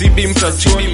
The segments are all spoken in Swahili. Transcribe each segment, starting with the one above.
bibi mtachoni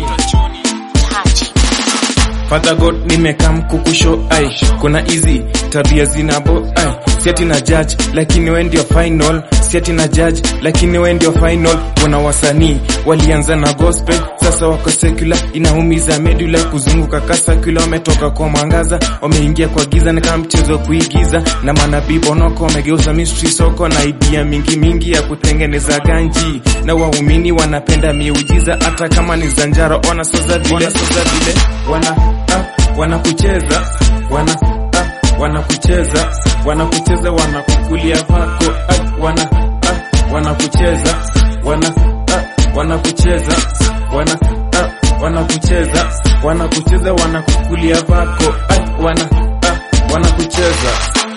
Tachi. Father God nimekam kukusho ai kuna hizi tabia zinabo ai siati na judge lakini we ndio final siati na judge lakini we ndio final kuna wasanii walianza na gospel sasa wako secular inaumiza medula kuzunguka kasakula wametoka kwa mwangaza wameingia kwa giza ni kama mchezo wa kuigiza na manabii bonoko wamegeuza mystery soko na idea mingi mingi ya kutengeneza ganji na waumini wanapenda miujiza hata kama ni zanjaro ona soza vile soza vile wana ah, wanakucheza wana ah, wanakucheza wanakucheza wanakukulia vako ah, wana ah, wanakucheza wana ah, wanakucheza wana ah, wanakucheza wanakucheza wanakukulia vako ah, wana ah, wanakucheza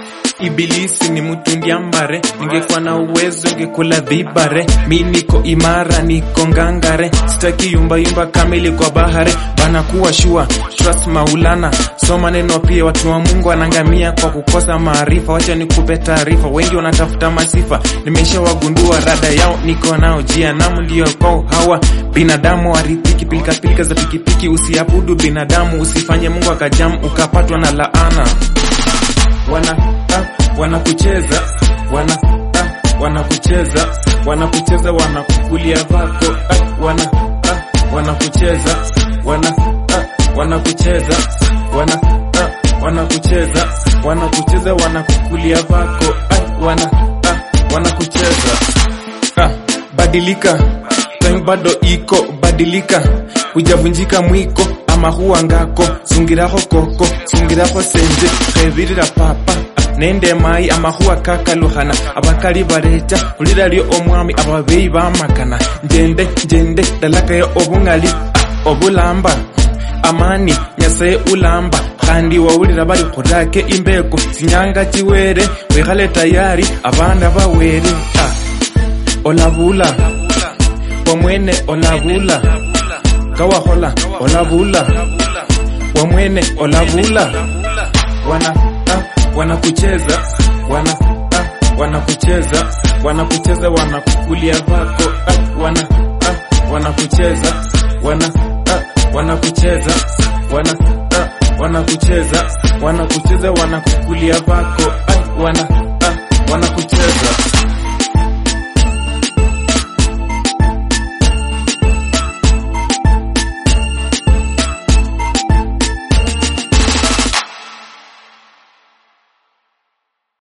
Ibilisi ni mtu ndiambare, ningekuwa na uwezo ngekula vibare. Mi niko imara, niko ngangare, sitaki yumba yumba kamili kwa bahare. Bana kuwa shua, trust Maulana, soma neno pia. Watu wa Mungu wanangamia kwa kukosa maarifa. Wacha nikupe taarifa, wengi wanatafuta masifa, nimeshawagundua rada yao, niko nao jia namu ndio kwao hawa binadamu warithiki pilika pilika za pikipiki. Usiabudu binadamu, usifanye Mungu akajamu ukapatwa na laana wana ah, wanakucheza wana ah, wanakucheza wanakucheza wanakukulia vako ah, wana ah, wanakucheza wana ah, wanakucheza wana ah, wanakucheza wanakucheza wanakukulia vako ah, wana ah, wanakucheza ah, badilika time bado iko badilika hujavunjika mwiko ama huwa ngako sungiraho koko sungiraho senje kebirira papa nende mayi amahuwa kakaluhana abakali bareja ulira lyo omwami ababeyi bamakana njende njende dalakayo obungali ah, obulamba amani nyasaye ulamba kandi wawulira bali khurake imbeko sinyanga chiwere wikhale tayari abana bawere ah, olabula wamwene olabula kawakhola olabula wamwene olabula wana ah, wanakucheza wana ah, wanakucheza wanakucheza wanakukulia vako ah, wana ah, wanakucheza wana ah, wanakucheza wana ah, wanakucheza wanakucheza wanakukulia vako ah, wana